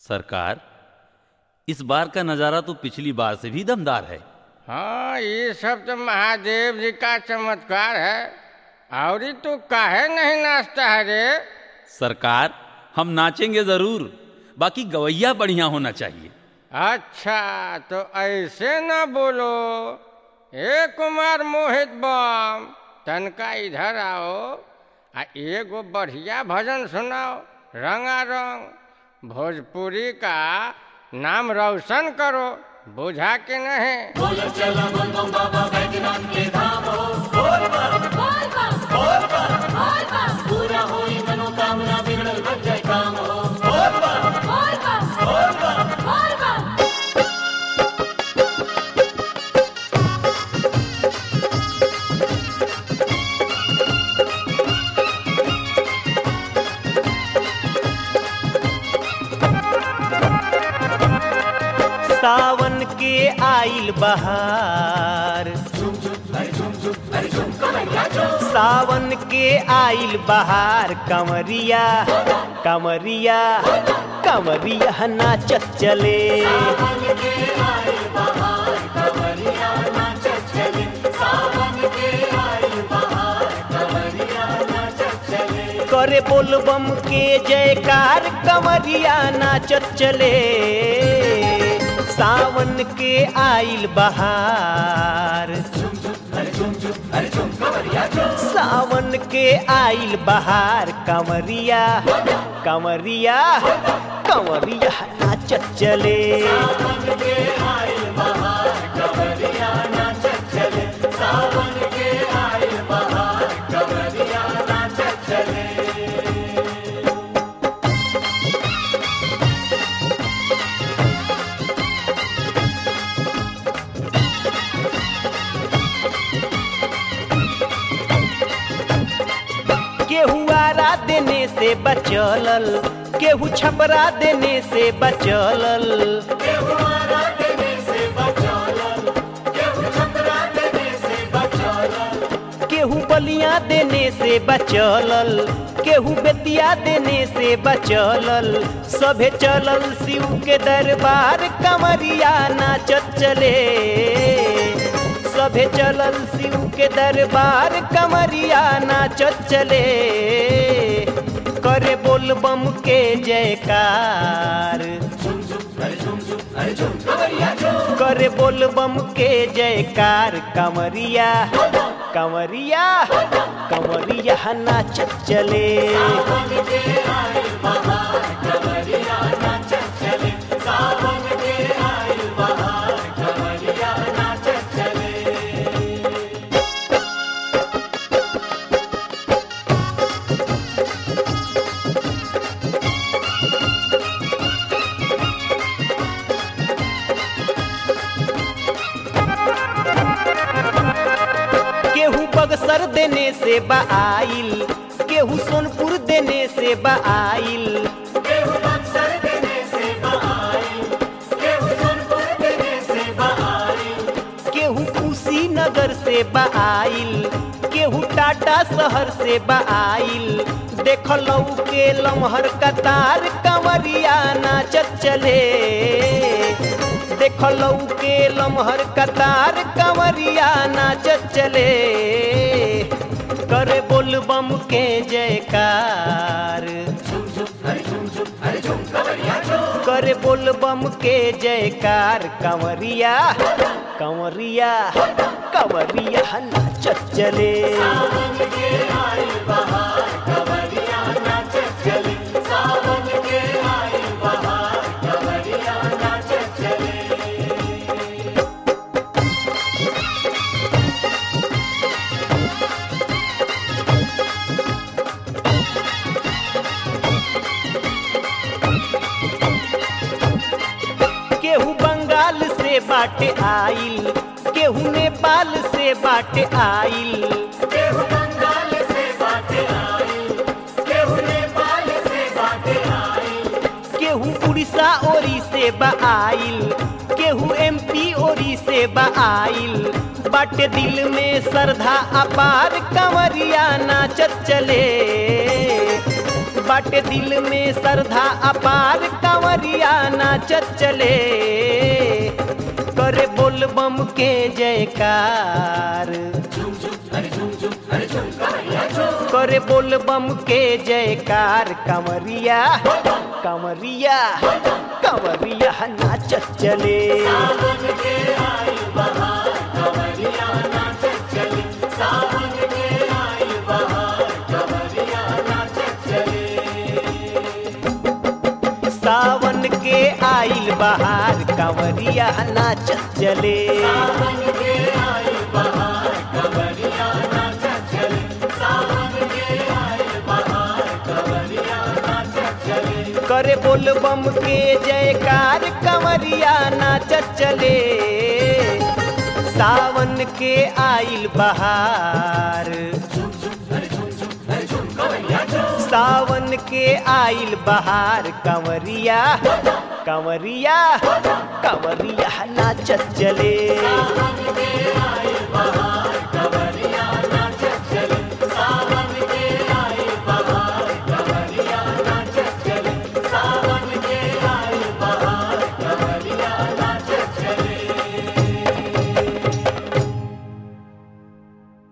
सरकार इस बार का नज़ारा तो पिछली बार से भी दमदार है हाँ ये सब तो महादेव जी का चमत्कार है और ही तू काहे नहीं नाचता है रे सरकार हम नाचेंगे ज़रूर बाकी गवैया बढ़िया होना चाहिए अच्छा तो ऐसे न बोलो ए कुमार मोहित बम तनका इधर आओ आ एगो बढ़िया भजन सुनाओ रंगा रंग भोजपुरी का नाम रोशन करो बुझा के नहीं सावन के आइल बहार सावन के आइल बहार कमरिया कमरिया कमरिया नाचत चले करे बोलबम के जयकार कमरिया नाचत चले सावन के आइल बहार सावन के आइल बहार कमरिया कमरिया कमरिया नाचत चले केहू आरा देने से बचलल केहू छपरा देने से बचलल केहू बलिया देने से बचलल केहू बेतिया देने से बचलल सभे चलल शिव के दरबार कमरिया नाचत चले सभे चलल शिव के दरबार कमरिया नाचत चले करे बोलबम के जयकार करे बोलबम के जयकार कमरिया कमरिया कमरिया नाचत चले केहू बगसर देने से बाइल केहू सोनपुर देने से बाइल केहू कुशीनगर से बाइल केहू टाटा शहर से बाइल देखलऊ के लमहर कतार कंवरिया नाचत चले देखलऊ के लमहर कतार कंवरिया नाचत चले करे बोलबम के जयकार करे बोलबम के जयकार कंवरिया कंवरिया कंवरिया नाचत चले केहू बंगाल से बाटे आइल केहू नेपाल से बाटे आइल केहू उड़ीसा ओरी से बाइल केहू एमपी ओरी से बाइल बाटे दिल में श्रद्धा अपार कंवरिया नाचत चले बाटे दिल में श्रद्धा अपार कंवरिया नाचत चले करे बोल बम के जयकार करे बोल बम के जयकार कंवरिया कंवरिया कंवरिया नाचत चले सावन के आइल बहार कंवरिया नाचत चले करे बोल बम के जयकार कंवरिया नाचत चले सावन के आइल बहार सावन के आइल बहार कंवरिया कंवरिया कंवरिया नाचत चले